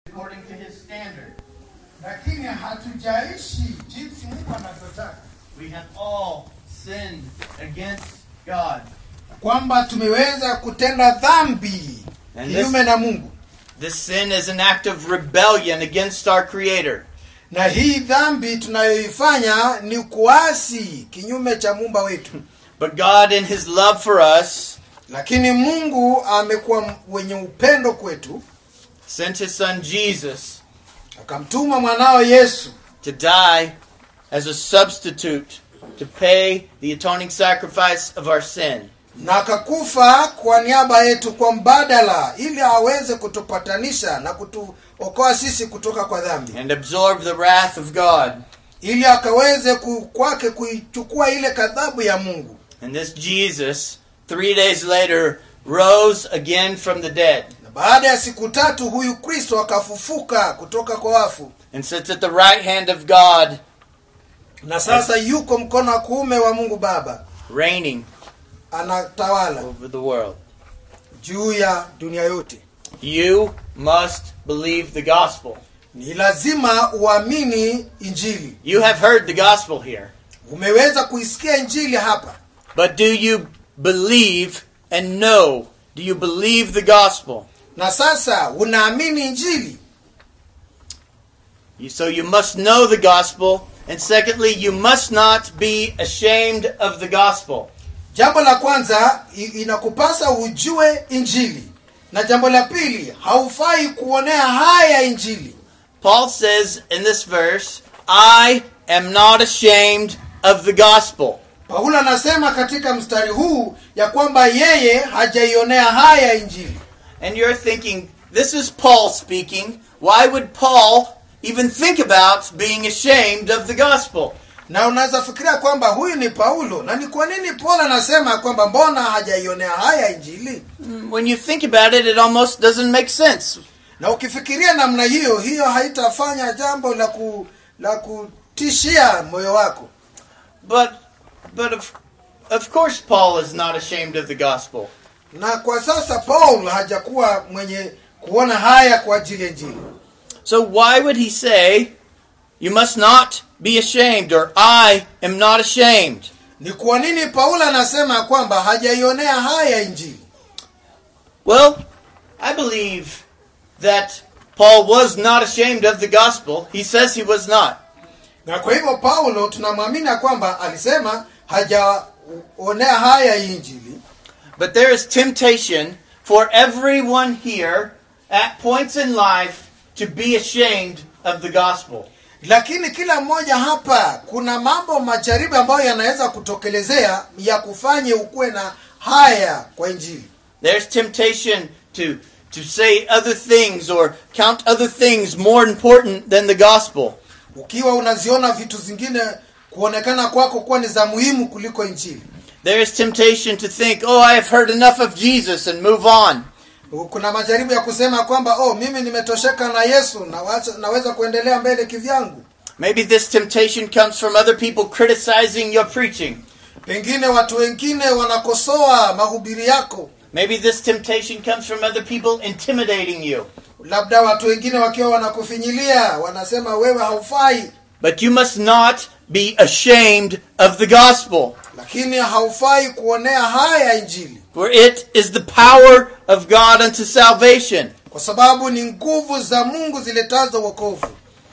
according to his standard. lakini hatujaishi jinsi Mungu anavyotaka, We have all sinned against God. kwamba tumeweza kutenda dhambi And kinyume na Mungu, This sin is an act of rebellion against our Creator. na hii dhambi tunayoifanya ni kuasi kinyume cha muumba wetu. But God, in His love for us, Lakini Mungu amekuwa wenye upendo kwetu, sent His Son Jesus akamtuma mwanao Yesu to die as a substitute to pay the atoning sacrifice of our sin. na akakufa kwa niaba yetu kwa mbadala, ili aweze kutupatanisha na kutuokoa sisi kutoka kwa dhambi, and absorb the wrath of God. ili akaweze ku- kwake kuichukua ile kadhabu ya Mungu. And this Jesus, three days later, rose again from the dead Na baada ya siku tatu huyu Kristo akafufuka kutoka kwa wafu, and sits at the right hand of God, na sasa yuko mkono wa kuume wa Mungu Baba, reigning anatawala over the world. juu ya dunia yote. You must believe the gospel. Ni lazima uamini Injili. You have heard the gospel here. Umeweza kuisikia Injili hapa, But do you believe and know? Do you believe the gospel? na sasa unaamini Injili. You- So you must know the gospel. And secondly, you must not be ashamed of the gospel. Jambo la kwanza i- inakupasa ujue Injili, na jambo la pili haufai kuonea haya Injili. Paul says in this verse, I am not ashamed of the gospel. Paulo anasema katika mstari huu ya kwamba yeye hajaionea haya Injili. And you're thinking, this is Paul speaking. Why would Paul even think about being ashamed of the gospel? Na unaweza fikiria kwamba huyu ni Paulo, na ni kwa nini Paulo anasema kwamba mbona hajaionea haya Injili? When you think about it, it almost doesn't make sense. Na ukifikiria namna hiyo, hiyo haitafanya jambo la ku, la kutishia moyo wako. But, but of, of course, Paul is not ashamed of the gospel. Na kwa sasa Paul hajakuwa mwenye kuona haya kwa ajili ya Injili. So why would he say, you must not be ashamed, or I am not ashamed? Ni kwa nini Paulo anasema kwamba hajaionea haya Injili? Well, I believe that Paul was not ashamed of the gospel. He says he was not. Na kwa hivyo Paulo tunamwamini ya kwamba alisema hajaonea haya hii Injili, But there is temptation for everyone here at points in life to be ashamed of the gospel. lakini kila mmoja hapa kuna mambo majaribu ambayo yanaweza kutokelezea ya kufanye ukuwe na haya kwa Injili. There's temptation to to say other things or count other things more important than the gospel. Ukiwa unaziona vitu zingine kuonekana kwako kuwa ni za muhimu kuliko Injili. There is temptation to think, "Oh, I have heard enough of Jesus and move on." Kuna majaribu ya kusema kwamba oh, mimi nimetosheka na Yesu na wacha, naweza kuendelea mbele kivyangu. Maybe this temptation comes from other people criticizing your preaching. Pengine watu wengine wanakosoa mahubiri yako, Maybe this temptation comes from other people intimidating you. labda watu wengine wakiwa wanakufinyilia, wanasema wewe haufai, But you must not be ashamed of the gospel, lakini haufai kuonea haya Injili, for it is the power of God unto salvation. kwa sababu ni nguvu za Mungu ziletazo wokovu.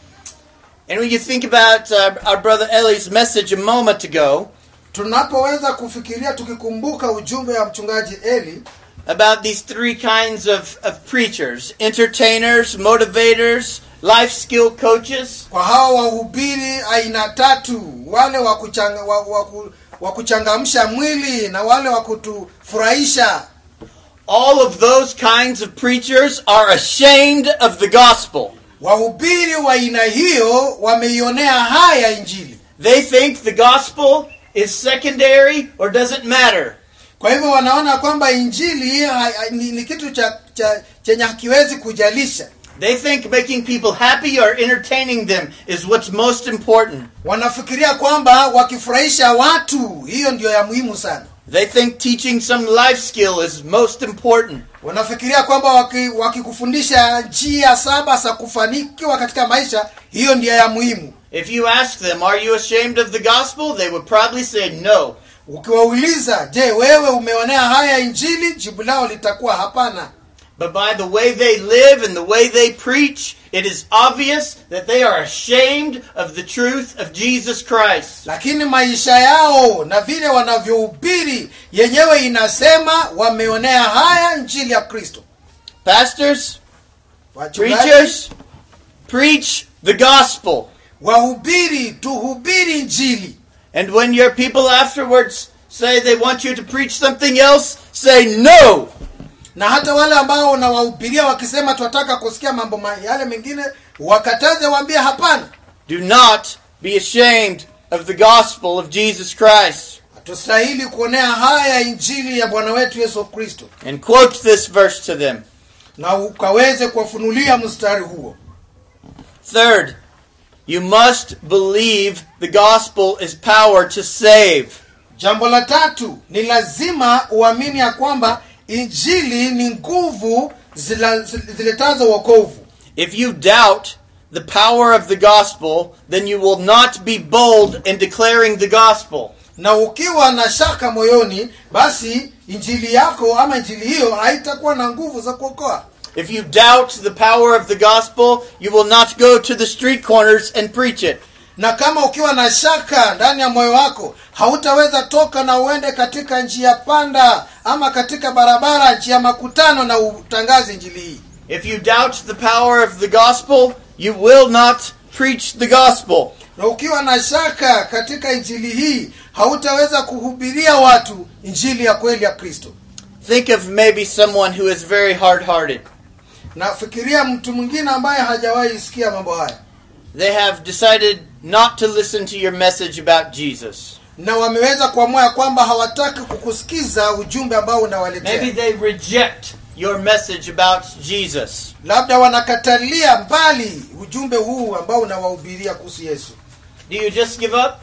And when you think about uh, our brother Ellie's message a moment ago Tunapoweza kufikiria tukikumbuka ujumbe wa mchungaji Eli about these three kinds of, of preachers entertainers, motivators, life skill coaches. kwa hawa wahubiri aina tatu, wale wa kuchanga, wa, wa, ku- wa kuchangamsha mwili na wale wa kutufurahisha. All of those kinds of preachers are ashamed of the gospel. Wahubiri wa aina hiyo wameionea haya Injili. They think the gospel is secondary or doesn't matter. Kwa hivyo wanaona kwamba Injili ha, ha, ni, ni kitu cha, cha chenye hakiwezi kujalisha. They think making people happy or entertaining them is what's most important. Wanafikiria kwamba wakifurahisha watu, hiyo ndio ya muhimu sana. They think teaching some life skill is most important. wanafikiria kwamba waki- wakikufundisha njia saba za kufanikiwa katika maisha hiyo ndiyo ya muhimu If you ask them, Are you ashamed of the gospel? they would probably say no. ukiwauliza je wewe umeonea haya injili jibu lao litakuwa hapana But by the way they live and the way they preach, it is obvious that they are ashamed of the truth of Jesus Christ. lakini maisha yao na vile wanavyohubiri yenyewe inasema wameonea haya njili ya kristo Pastors, Wachungaji, preachers, preach the gospel. wahubiri tuhubiri njili And when your people afterwards say they want you to preach something else, say no. na hata wale ambao unawahubiria wakisema tunataka kusikia mambo ma- yale mengine wakataze waambie hapana Do not be ashamed of the gospel of Jesus Christ. hatustahili kuonea haya injili ya bwana wetu yesu kristo And quote this verse to them. na ukaweze kuwafunulia mstari huo Third, you must believe the gospel is power to save. jambo la tatu ni lazima uamini ya kwamba injili ni nguvu zila- ziletazo wokovu If you doubt the power of the gospel, then you will not be bold in declaring the gospel. na ukiwa na shaka moyoni basi injili yako ama injili hiyo haitakuwa na nguvu za kuokoa If you doubt the power of the gospel, you will not go to the street corners and preach it. na kama ukiwa na shaka ndani ya moyo wako hautaweza toka na uende katika njia panda ama katika barabara njia makutano na utangaze injili hii If you doubt the power of the gospel, you will not preach the gospel. na ukiwa na shaka katika injili hii hautaweza kuhubiria watu injili ya kweli ya kristo Think of maybe someone who is very hard hearted. nafikiria mtu mwingine ambaye hajawahi sikia mambo haya They have decided not to listen to your message about Jesus. na wameweza kuamua ya kwamba hawataki kukusikiza ujumbe ambao unawaletea Maybe they reject your message about Jesus. labda wanakatalia mbali ujumbe huu ambao unawahubiria kuhusu yesu Do you just give up?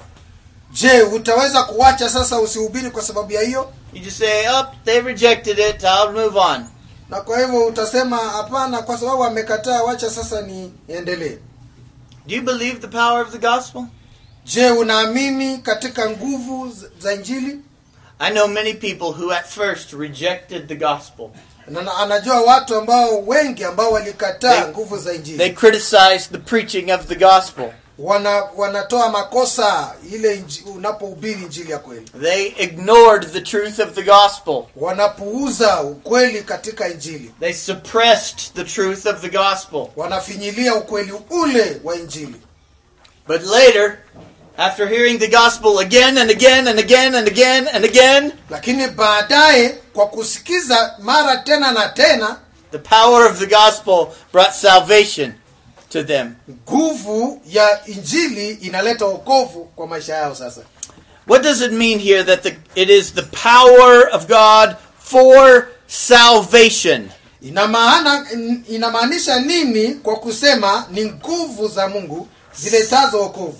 je utaweza kuwacha sasa usihubiri kwa sababu ya hiyo You just say, oh, they rejected it, I'll move on. na kwa hivyo utasema hapana kwa sababu amekataa wacha sasa niendelee Do you believe the power of the gospel? je unaamini katika nguvu z- za injili I know many people who at first rejected the gospel. na na- anajua watu ambao wengi ambao walikataa They- nguvu za injili They criticized the preaching of the gospel. wana wanatoa makosa ile inji, unapohubiri injili ya kweli They ignored the truth of the gospel. wanapuuza ukweli katika injili They suppressed the truth of the gospel. wanafinyilia ukweli ule wa injili But later, after hearing the gospel again and again and again and again and again, lakini baadaye kwa kusikiza mara tena na tena the power of the gospel brought salvation to them. nguvu ya injili inaleta wokovu kwa maisha yao sasa What does it mean here that the, it is the power of God for salvation? ina maana inamaanisha nini kwa kusema ni nguvu za mungu ziletazo wokovu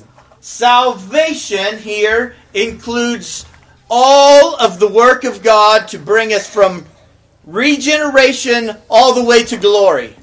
Salvation here includes all of the work of God to bring us from regeneration all the way to glory.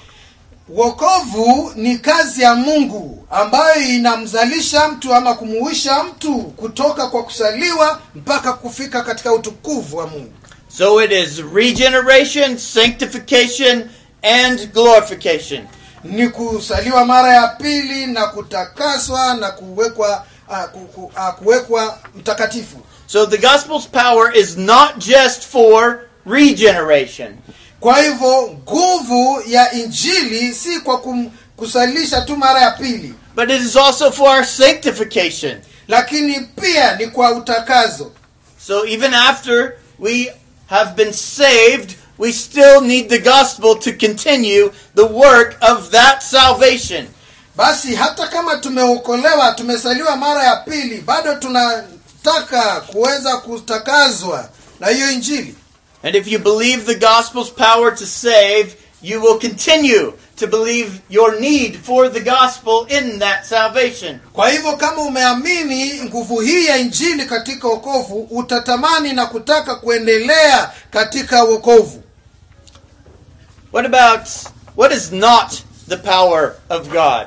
wokovu ni kazi ya mungu ambayo inamzalisha mtu ama kumuisha mtu kutoka kwa kusaliwa mpaka kufika katika utukufu wa mungu So it is regeneration, sanctification, and glorification. ni kusaliwa mara ya pili na kutakaswa na kuwekwa uh, ku, ku, uh, kuwekwa mtakatifu So the gospel's power is not just for regeneration. kwa hivyo nguvu ya injili si kwa kum, kusalisha tu mara ya pili But it is also for our sanctification. lakini pia ni kwa utakazo So even after we have been saved, we still need the gospel to continue the work of that salvation. basi hata kama tumeokolewa tumesaliwa mara ya pili bado tunataka kuweza kutakazwa na hiyo injili And if you believe the gospel's power to save, you will continue to believe your need for the gospel in that salvation. kwa hivyo kama umeamini nguvu hii ya injili katika wokovu utatamani na kutaka kuendelea katika wokovu What about what is not the power of God?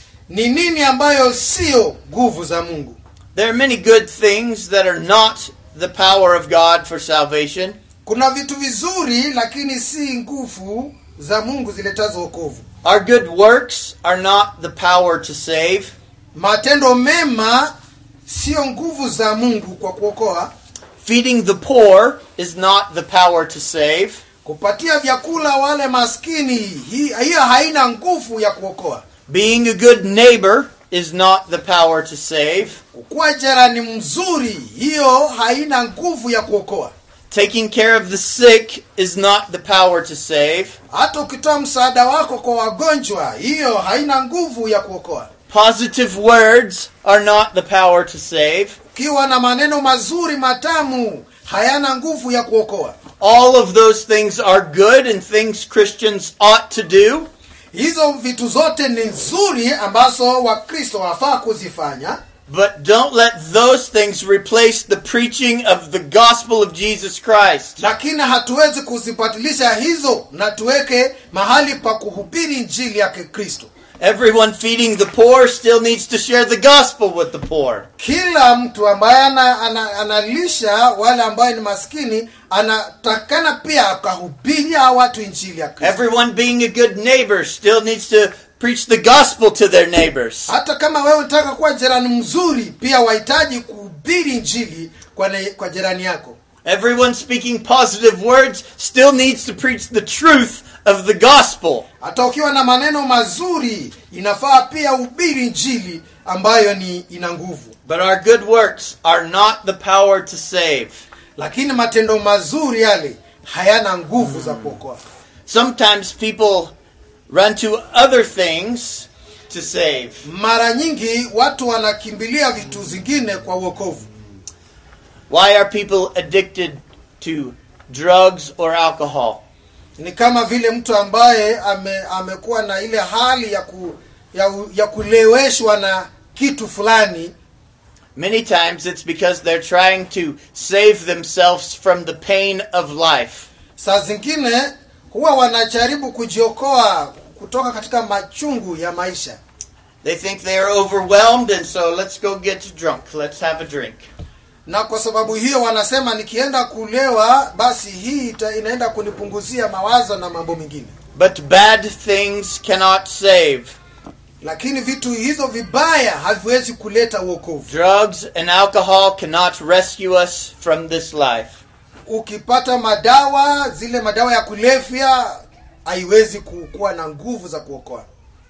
ni nini ambayo siyo nguvu za mungu There are many good things that are not the power of God for salvation. kuna vitu vizuri lakini si nguvu za mungu ziletazo wokovu Our good works are not the power to save. matendo mema siyo nguvu za mungu kwa kuokoa Feeding the poor is not the power to save. kupatia vyakula wale maskini hi- hiyo haina nguvu ya kuokoa Being a good neighbor is not the power to save. kuwa jirani mzuri hiyo haina nguvu ya kuokoa Taking care of the sick is not the power to save. hata ukitoa msaada wako kwa wagonjwa hiyo haina nguvu ya kuokoa Positive words are not the power to save. ukiwa na maneno mazuri matamu hayana nguvu ya kuokoa All of those things are good and things Christians ought to do, hizo vitu zote ni nzuri ambazo wakristo wafaa kuzifanya but don't let those things replace the preaching of the gospel of Jesus Christ. lakini hatuwezi kuzibatilisha hizo na tuweke mahali pa kuhubiri njili ya kikristo Everyone feeding the poor still needs to share the gospel with the poor. kila mtu ambaye ana, ana, analisha wale ambayo ni maskini anatakana pia akahubiria watu injili ya kristo Everyone being a good neighbor still needs to preach the gospel to their neighbors. hata kama wewe unataka kuwa jirani mzuri pia wahitaji kuhubiri injili kwa, ne, kwa jirani yako Everyone speaking positive words still needs to preach the truth of the gospel. hata ukiwa na maneno mazuri inafaa pia uhubiri injili ambayo ni ina nguvu But our good works are not the power to save. lakini matendo mazuri yale hayana nguvu za kuokoa Sometimes people run to other things to save. mara nyingi watu wanakimbilia vitu zingine kwa uokovu Why are people addicted to drugs or alcohol? ni kama vile mtu ambaye ame, amekuwa na ile hali ya, ku, ya, u- ya kuleweshwa na kitu fulani Many times it's because they're trying to save themselves from the pain of life. saa zingine huwa wanajaribu kujiokoa kutoka katika machungu ya maisha They think they are overwhelmed, and so let's go get drunk. Let's have a drink. na kwa sababu hiyo wanasema nikienda kulewa basi hii ita, inaenda kunipunguzia mawazo na mambo mengine But bad things cannot save. lakini vitu hizo vibaya haviwezi kuleta uokovu Drugs and alcohol cannot rescue us from this life. ukipata madawa zile madawa ya kulevya haiwezi ku- kuwa na nguvu za kuokoa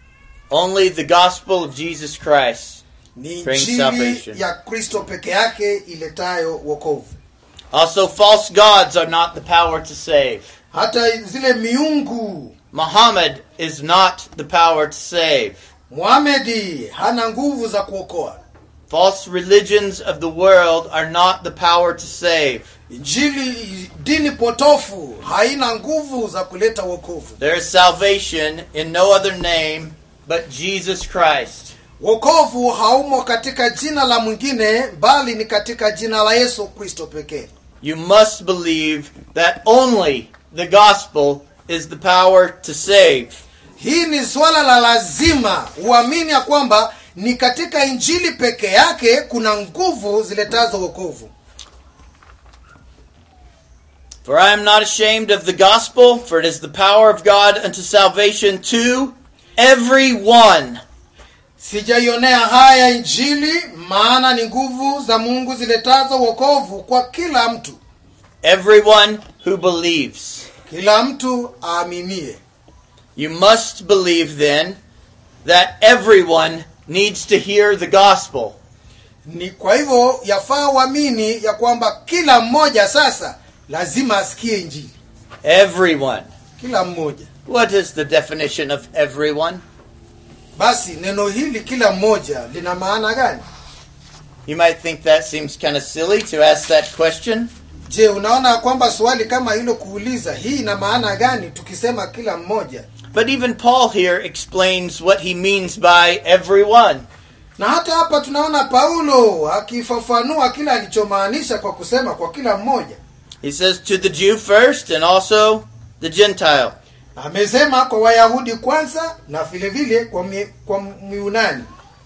Only the gospel of Jesus Christ. ni Bring injili salvation. ya kristo peke yake iletayo wokovu Also, false gods are not the power to save. hata zile miungu Muhammad is not the power to save. muhamedi hana nguvu za kuokoa False religions of the world are not the power to save. injili dini potofu haina nguvu za kuleta wokovu There is salvation in no other name but Jesus Christ. wokovu haumo katika jina la mwingine bali ni katika jina la yesu kristo pekee You must believe that only the gospel is the power to save. hii ni swala la lazima uamini ya kwamba ni katika injili peke yake kuna nguvu ziletazo wokovu For I am not ashamed of the gospel, for it is the power of God unto salvation to everyone. sijaionea haya injili maana ni nguvu za mungu ziletazo wokovu kwa kila mtu Everyone who believes. kila mtu aaminie You must believe then that everyone needs to hear the gospel. ni kwa hivyo yafaa uamini ya kwamba kila mmoja sasa lazima asikie injili Everyone. kila mmoja What is the definition of everyone? basi neno hili kila mmoja lina maana gani You might think that seems kind of silly to ask that question. je unaona kwamba swali kama hilo kuuliza hii ina maana gani tukisema kila mmoja But even Paul here explains what he means by everyone. na hata hapa tunaona paulo akifafanua kile alichomaanisha kwa kusema kwa kila mmoja He says to the Jew first and also the Gentile. amesema kwa wayahudi kwanza na vile vile kwa, mi, kwa myunani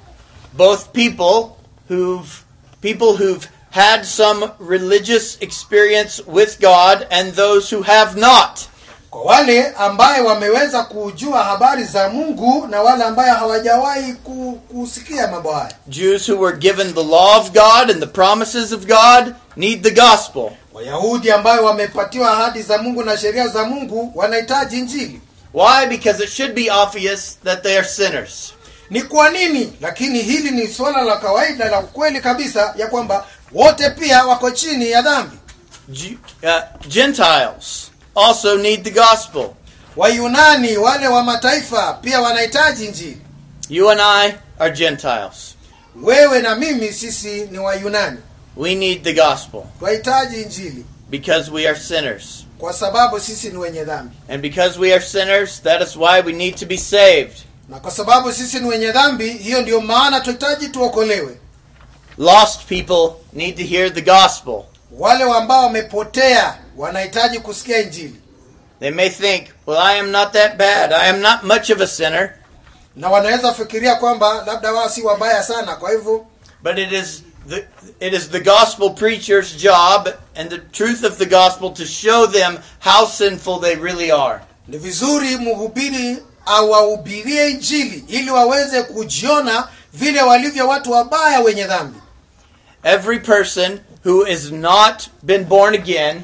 Both people who've people who've had some religious experience with God and those who have not. kwa wale ambaye wameweza kujua habari za mungu na wale ambaye hawajawahi ku, kusikia mambo haya Jews who were given the law of God and the promises of God need the gospel. wayahudi ambayo wamepatiwa ahadi za mungu na sheria za mungu wanahitaji injili Why? Because it should be obvious that they are sinners. ni kwa nini lakini hili ni suala la kawaida la ukweli kabisa ya kwamba wote pia wako chini ya dhambi Ju- uh, Gentiles also need the gospel. wayunani wale wa mataifa pia wanahitaji injili You and I are Gentiles. wewe na mimi sisi ni wayunani We need the gospel twahitaji injili because we are sinners. kwa sababu sisi ni wenye dhambi And because we are sinners, that is why we need to be saved. na kwa sababu sisi ni wenye dhambi hiyo ndiyo maana tunahitaji tuokolewe Lost people need to hear the gospel. wale ambao wamepotea wanahitaji kusikia injili They may think, well, I am not that bad. I am not much of a sinner. na wanaweza fikiria kwamba labda wao si wabaya sana kwa hivyo But it is the it is the gospel preacher's job and the truth of the gospel to show them how sinful they really are. ni vizuri mhubiri awahubirie injili ili waweze kujiona vile walivyo watu wabaya wenye dhambi Every person who is not been born again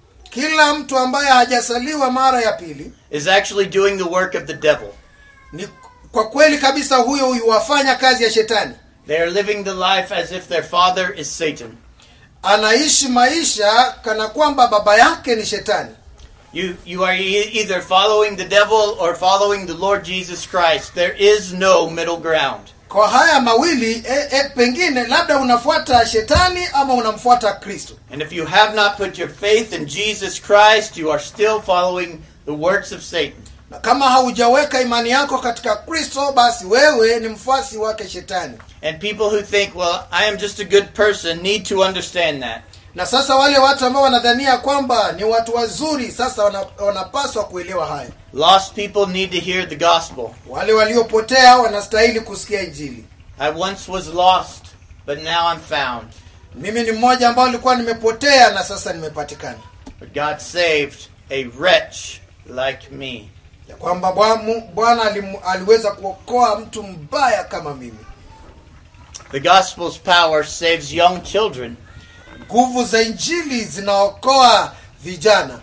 kila mtu ambaye hajasaliwa mara ya pili is actually doing the work of the devil. ni kwa kweli kabisa huyo huyu wafanya kazi ya shetani They are living the life as if their father is Satan. anaishi maisha kana kwamba baba yake ni shetani You you are e- either following the devil or following the Lord Jesus Christ. There is no middle ground. kwa haya mawili e, e, pengine labda unafuata shetani ama unamfuata kristo And if you have not put your faith in Jesus Christ, you are still following the works of Satan. na kama haujaweka imani yako katika kristo basi wewe ni mfuasi wake shetani And people who think, well, I am just a good person, need to understand that. na sasa wale watu ambao wanadhania kwamba ni watu wazuri sasa wana, wanapaswa kuelewa haya Lost people need to hear the gospel. wale waliopotea wanastahili kusikia injili I once was lost, but now I'm found. mimi ni mmoja ambao nilikuwa nimepotea na sasa nimepatikana But God saved a wretch like me. ya kwamba Bwa- Mu- bwana alimu- aliweza kuokoa mtu mbaya kama mimi The gospel's power saves young children. nguvu za injili zinaokoa vijana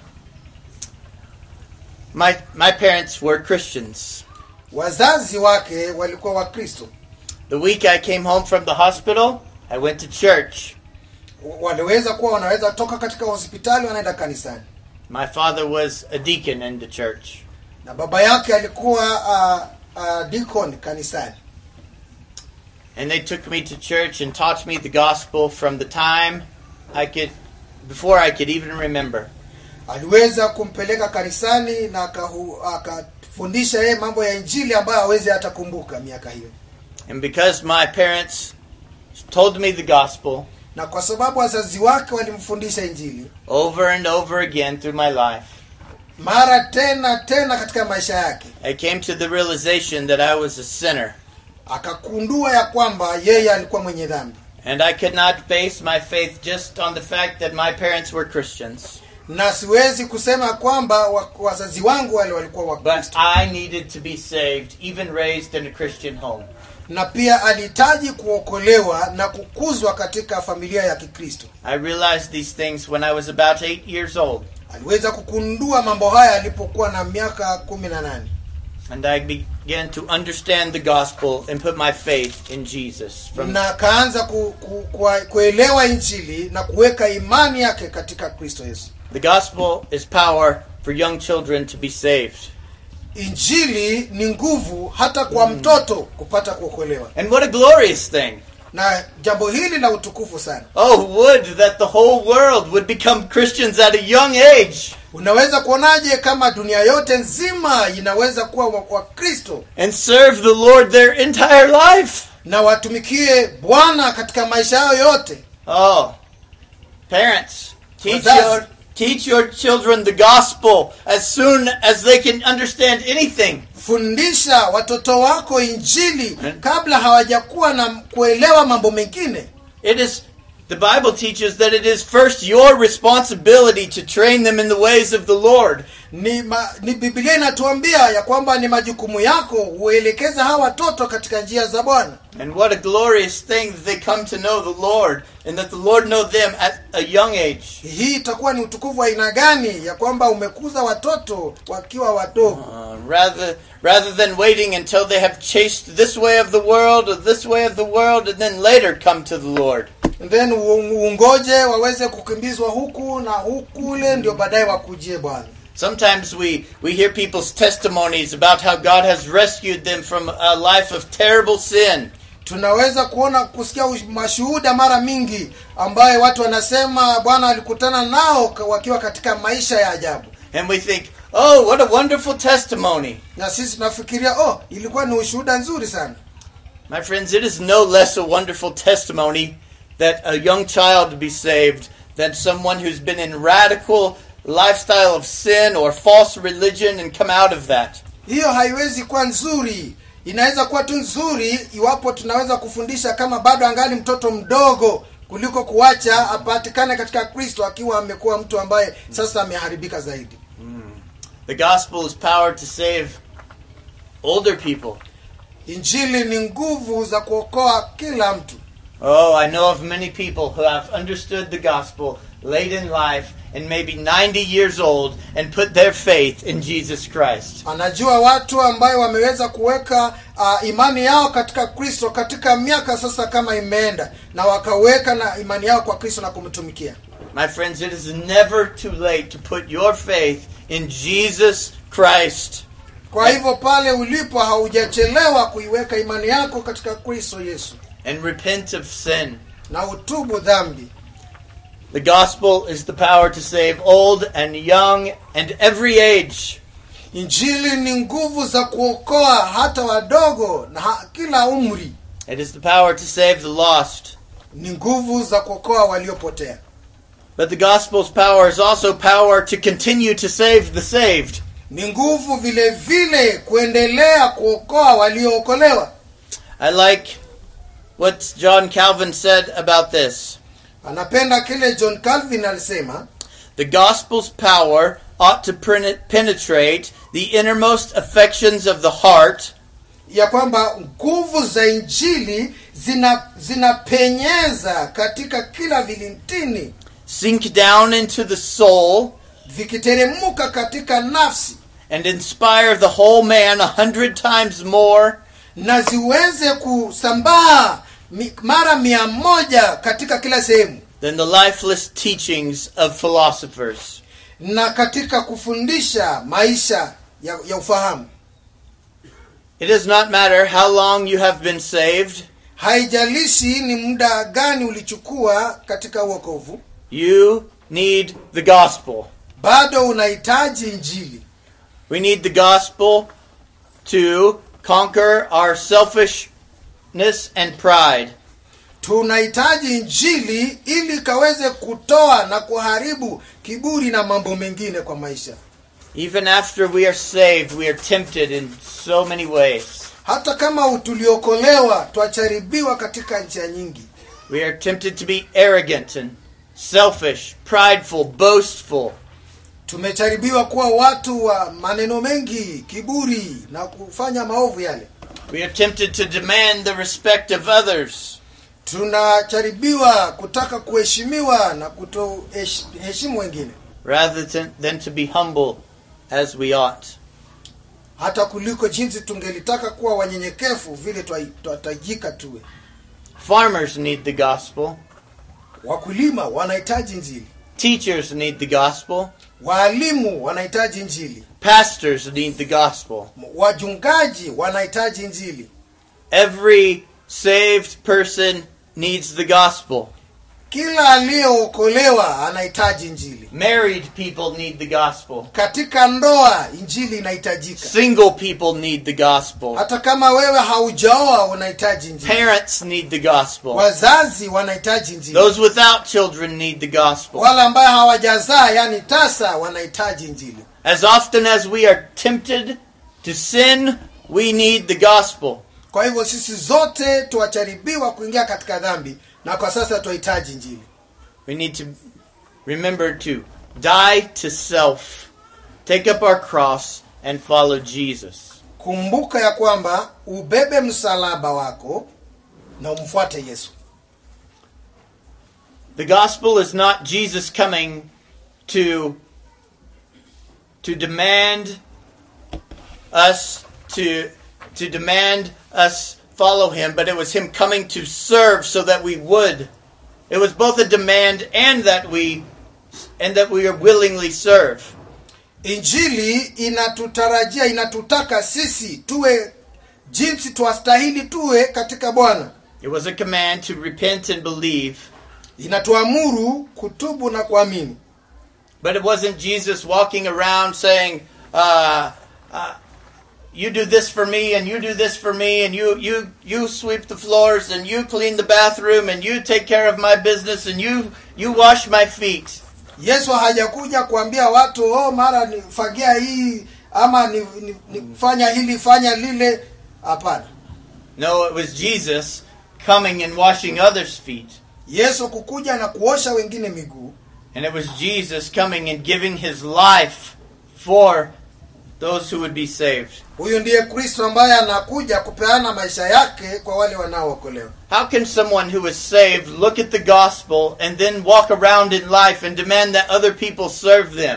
My, my parents were Christians. wazazi wake walikuwa wakristo The week I came home from the hospital, I went to church. waliweza kuwa wanaweza toka katika hospitali wanaenda kanisani My father was a deacon in the church. na baba yake alikuwa uh, uh, deacon kanisani And they took me to church and taught me the gospel from the time I could, before I could even remember. aliweza kumpeleka kanisani na akahu- akafundisha yeye mambo ya injili ambayo hawezi hata kumbuka miaka hiyo And because my parents told me the gospel na kwa sababu wazazi wake walimfundisha injili over and over again through my life, mara tena tena katika maisha yake I came to the realization that I was a sinner. akakundua ya kwamba yeye alikuwa mwenye dhambi And I could not base my faith just on the fact that my parents were Christians. na siwezi kusema kwamba wa- wazazi wangu wale walikuwa But wakristo I needed to be saved, even raised in a Christian home. na pia alihitaji kuokolewa na kukuzwa katika familia ya kikristo I realized these things when I was about eight years old. aliweza kukundua mambo haya alipokuwa na miaka kumi na nane And I began to understand the gospel and put my faith in Jesus. From na akaanza ku, ku, ku, kuelewa injili na kuweka imani yake katika kristo yesu the gospel is power for young children to be saved. injili ni nguvu hata kwa mtoto kupata kuokolewa And what a glorious thing! na jambo hili la utukufu sana Oh, would that the whole world would become Christians at a young age. unaweza kuonaje kama dunia yote nzima inaweza kuwa wa- wakristo and serve the Lord their entire life? na watumikie bwana katika maisha yao yote Oh, parents, teach Well, that's- your teach your children the gospel as soon as they can understand anything. fundisha watoto wako injili Hmm. kabla hawajakuwa na kuelewa mambo mengine It is the Bible teaches that it is first your responsibility to train them in the ways of the Lord. ni, ma, ni biblia inatuambia ya kwamba ni majukumu yako huelekeza hawa watoto katika njia za bwana And what a glorious thing that they come to know the Lord and that the Lord know them at a young age. hii itakuwa ni utukufu wa aina gani ya kwamba umekuza watoto wakiwa wadogo Uh, rather rather than waiting until they have chased this way of the world or this way of the world and then later come to the Lord. And then u- ungoje waweze kukimbizwa huku na hukule ndio baadaye wakujie bwana Sometimes we, we hear people's testimonies about how God has rescued them from a life of terrible sin. tunaweza kuona kusikia ush- mashuhuda mara mingi ambaye watu wanasema bwana alikutana nao ka- wakiwa katika maisha ya ajabu And we think, oh, what a wonderful testimony. na sisi tunafikiria oh ilikuwa ni ushuhuda nzuri sana My friends, it is no less a wonderful testimony that a young child be saved than someone who's been in radical lifestyle of sin or false religion and come out of that. hiyo haiwezi kuwa nzuri inaweza kuwa tu nzuri iwapo tunaweza kufundisha kama bado angali mtoto mdogo kuliko kuacha apatikane katika kristo akiwa amekuwa mtu ambaye sasa ameharibika zaidi The gospel is power to save older people. injili ni nguvu za kuokoa kila mtu Oh, I know of many people who have understood the gospel late in life and maybe 90 years old and put their faith in Jesus Christ. anajua watu ambayo wameweza kuweka uh, imani yao katika kristo katika miaka sasa kama imeenda na wakaweka na imani yao kwa kristo na kumtumikia My friends, it is never too late to put your faith in Jesus Christ. kwa hivyo pale ulipo haujachelewa kuiweka imani yako katika kristo yesu and repent of sin. na utubu dhambi The gospel is the power to save old and young and every age. injili ni nguvu za kuokoa hata wadogo na ha, kila umri It is the power to save the lost. ni nguvu za kuokoa waliopotea But the gospel's power is also power to continue to save the saved. ni nguvu vile vile kuendelea kuokoa waliookolewa I like what John Calvin said about this. anapenda kile john calvin alisema The gospel's power ought to pen- penetrate the innermost affections of the heart ya kwamba nguvu za injili zina zinapenyeza katika kila vilintini sink down into the soul vikiteremuka katika nafsi and inspire the whole man a hundred times more na ziweze kusambaa mi- mara mia moja katika kila sehemu than the lifeless teachings of philosophers. na katika kufundisha maisha ya, ya ufahamu It does not matter how long you have been saved, haijalishi ni muda gani ulichukua katika uokovu you need the gospel. bado unahitaji injili We need the gospel to conquer our selfishness and pride. tunahitaji injili ili ikaweze kutoa na kuharibu kiburi na mambo mengine kwa maisha Even after we are saved, we are tempted in so many ways. hata kama tuliokolewa twacharibiwa katika njia nyingi We are tempted to be arrogant and selfish, prideful, boastful. tumecharibiwa kuwa watu wa maneno mengi kiburi na kufanya maovu yale We are tempted to demand the respect of others. tunacharibiwa kutaka kuheshimiwa na kutoheshimu wengine rather than, than to be humble as we ought. hata kuliko jinsi tungelitaka kuwa wanyenyekevu vile twa- twatajika tuwe Farmers need the gospel. wakulima wanahitaji njili Teachers need the gospel. waalimu wanahitaji njili Pastors need the gospel. wajungaji wanahitaji njili Every saved person needs the gospel. kila aliyeokolewa anahitaji injili Married people need the gospel. katika ndoa injili inahitajika Single people need the gospel. hata kama wewe haujaoa unahitaji injili Parents need the gospel. wazazi wanahitaji injili Those without children need the gospel. wale ambayo hawajazaa yani tasa wanahitaji injili As often as we are tempted to sin, we need the gospel. kwa hivyo sisi zote tuwacharibiwa kuingia katika dhambi na kwa sasa tunahitaji injili We need to remember to die to self, take up our cross, and follow Jesus. kumbuka ya kwamba ubebe msalaba wako na umfuate yesu The gospel is not Jesus coming to to demand us to to demand us follow him, but it was him coming to serve so that we would. It was both a demand and that we and that we are willingly serve. injili inatutarajia inatutaka sisi tuwe jinsi twastahili tuwe katika bwana It was a command to repent and believe, inatuamuru kutubu na kuamini but it wasn't Jesus walking around saying, uh, uh, "You do this for me, and you do this for me, and you you you sweep the floors, and you clean the bathroom, and you take care of my business, and you you wash my feet." yesu hajakuja kuambia watu oh mara nifagia hii ama ni, ni, ni fanya hili fanya lile hapana No, it was Jesus coming and washing others' feet, yesu kukuja na kuosha wengine miguu and it was Jesus coming and giving his life for those who would be saved. huyu ndiye kristo ambaye anakuja kupeana maisha yake kwa wale wanaookolewa How can someone who is saved look at the gospel and then walk around in life and demand that other people serve them?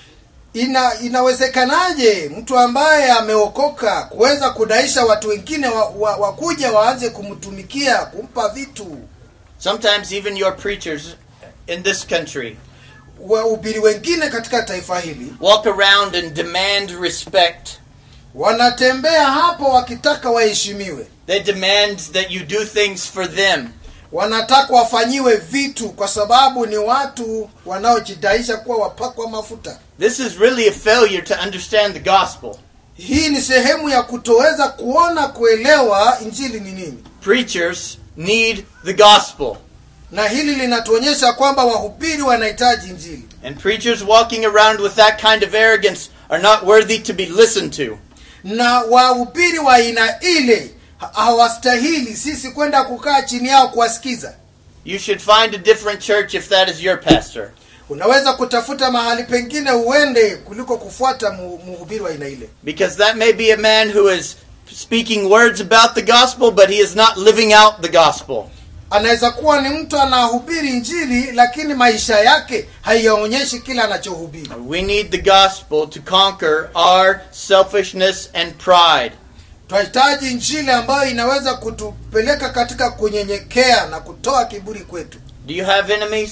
ina inawezekanaje mtu ambaye ameokoka kuweza kudaisha watu wengine wakuja wa, wa wakuja waanze kumtumikia kumpa vitu Sometimes even your preachers in this country wahubiri wengine katika taifa hili walk around and demand respect. wanatembea hapo wakitaka waheshimiwe They demand that you do things for them. wanataka wafanyiwe vitu kwa sababu ni watu wanaojidaisha kuwa wapakwa mafuta This is really a failure to understand the gospel. hii ni sehemu ya kutoweza kuona kuelewa injili ni nini Preachers need the gospel. na hili linatuonyesha kwamba wahubiri wanahitaji injili And preachers walking around with that kind of arrogance are not worthy to be listened to. na wahubiri wa aina ile ha- hawastahili sisi kwenda kukaa chini yao kuwasikiza You should find a different church if that is your pastor. unaweza kutafuta mahali pengine uende kuliko kufuata mu- mhubiri wa aina ile Because that may be a man who is speaking words about the gospel, but he is not living out the gospel. anaweza kuwa ni mtu anahubiri injili lakini maisha yake haiyaonyeshi kile anachohubiri We need the gospel to conquer our selfishness and pride. tunahitaji injili ambayo inaweza kutupeleka katika kunyenyekea na kutoa kiburi kwetu Do you have enemies?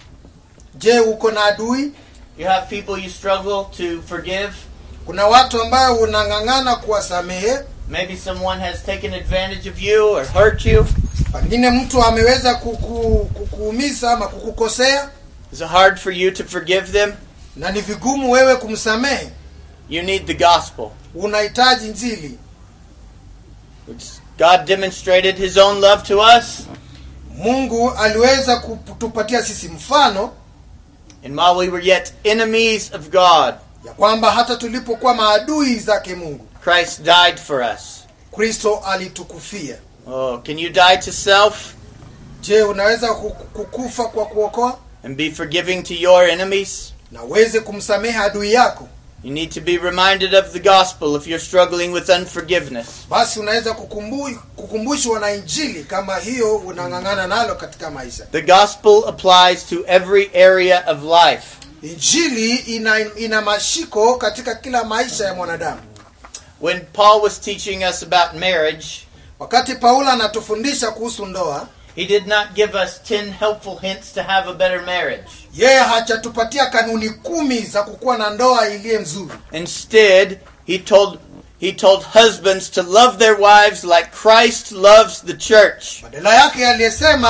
je uko na adui You have people you struggle to forgive? kuna watu ambayo unang'ang'ana kuwasamehe Maybe someone has taken advantage of you or hurt you. pengine mtu ameweza kuku, kukuumiza ama kukukosea Is it hard for you to forgive them? na ni vigumu wewe kumsamehe You need the gospel. unahitaji injili It's- God demonstrated his own love to us, mungu aliweza kutupatia sisi mfano and while we were yet enemies of God, ya kwamba hata tulipokuwa maadui zake mungu Christ died for us. kristo alitukufia Oh, can you die to self je unaweza kuku- kukufa kwa kuokoa and be forgiving to your enemies? na uweze kumsamehe adui yako You need to be reminded of the gospel if you're struggling with unforgiveness. basi unaweza kukumbu, kukumbushwa na injili kama hiyo unang'ang'ana nalo katika maisha The gospel applies to every area of life. injili ina, ina mashiko katika kila maisha ya mwanadamu When Paul was teaching us about marriage, wakati paulo anatufundisha kuhusu ndoa he did not give us 10 helpful hints to have a better marriage. yeye hachatupatia kanuni kumi za kukuwa na ndoa iliye nzuri Instead, he told he told husbands to love their wives like Christ loves the church. badala yake aliyesema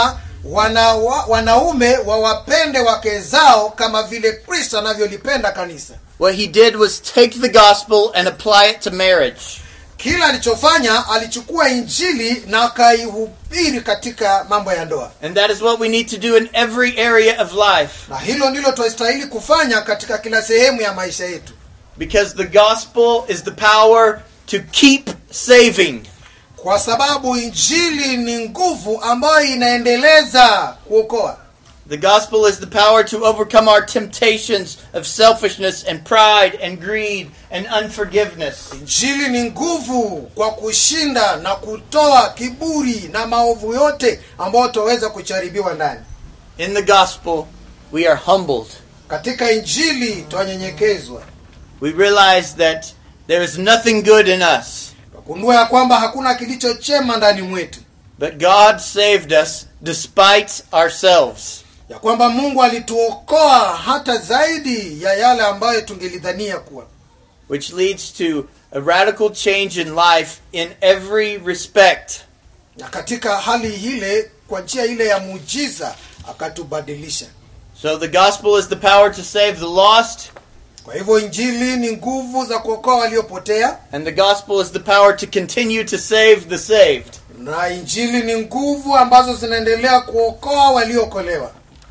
wana, wa, wanaume wawapende wake zao kama vile kristo anavyolipenda kanisa What he did was take the gospel and apply it to marriage. kila alichofanya alichukua injili na akaihubiri katika mambo ya ndoa And that is what we need to do in every area of life. na hilo ndilo twastahili kufanya katika kila sehemu ya maisha yetu Because the gospel is the power to keep saving. kwa sababu injili ni nguvu ambayo inaendeleza kuokoa The gospel is the power to overcome our temptations of selfishness and pride and greed and unforgiveness. injili ni nguvu kwa kushinda na kutoa kiburi na maovu yote ambayo tutaweza kucharibiwa ndani In the gospel, we are humbled. katika injili twanyenyekezwa We realize that there is nothing good in us, twagundua ya kwamba hakuna kilicho chema ndani mwetu but God saved us despite ourselves. ya kwamba mungu alituokoa hata zaidi ya yale ambayo tungelidhania kuwa which leads to a radical change in life in every respect. na katika hali ile kwa njia ile ya muujiza akatubadilisha So the gospel is the power to save the lost, kwa hivyo injili ni nguvu za kuokoa waliopotea and the gospel is the power to continue to save the saved. na injili ni nguvu ambazo zinaendelea kuokoa waliookolewa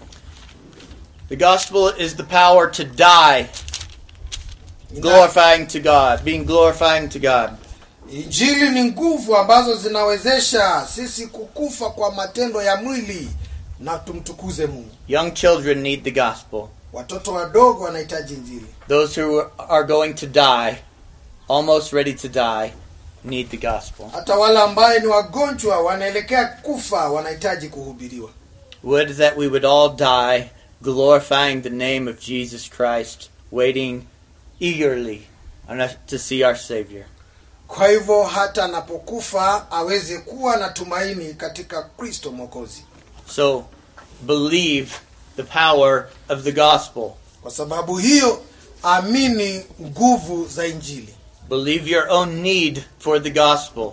The gospel is the power to die, glorifying to God, being glorifying to God. injili ni nguvu ambazo zinawezesha sisi kukufa kwa matendo ya mwili na tumtukuze mungu Young children need the gospel. watoto wadogo wanahitaji injili Those who are going to die, almost ready to die, need the gospel. hata wale ambaye ni wagonjwa wanaelekea kufa wanahitaji kuhubiriwa Would that we would all die glorifying the name of Jesus Christ, waiting eagerly on us to see our Savior. kwa hivyo hata anapokufa aweze kuwa na tumaini katika kristo mwokozi So believe the power of the gospel. kwa sababu hiyo amini nguvu za injili Believe your own need for the gospel.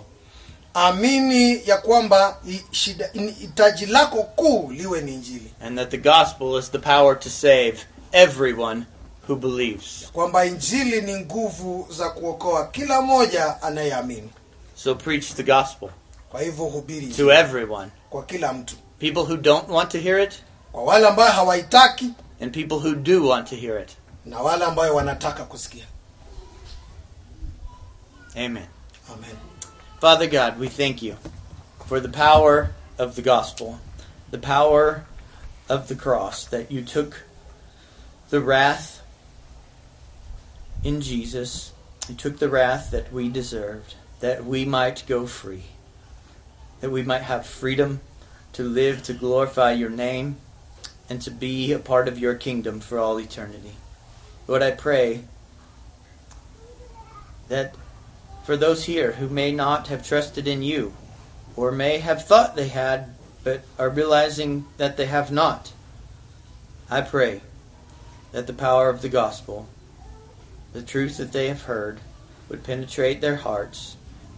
amini ya kwamba i- shida in- hitaji lako kuu liwe ni injili And that the gospel is the power to save everyone who believes. kwamba injili ni nguvu za kuokoa kila mmoja anayeamini So preach the gospel kwa hivyo hubiri to injili everyone. kwa kila mtu People who don't want to hear it, kwa wale ambayo hawaitaki and people who do want to hear it. na wale ambayo wanataka kusikia Amen. amen Father God, we thank you for the power of the gospel, the power of the cross, that you took the wrath in Jesus. You took the wrath that we deserved, that we might go free, that we might have freedom to live to glorify your name and to be a part of your kingdom for all eternity. Lord, I pray that for those here who may not have trusted in you, or may have thought they had, but are realizing that they have not. I pray that the power of the gospel, the truth that they have heard, would penetrate their hearts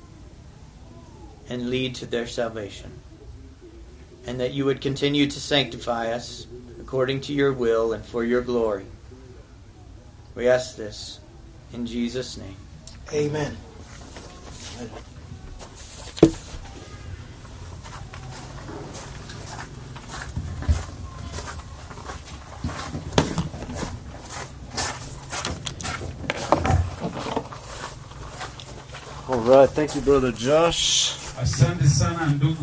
and lead to their salvation. And that you would continue to sanctify us according to your will and for your glory. We ask this in Jesus' name. amen All right, thank you, brother Josh. Asante sana ndugu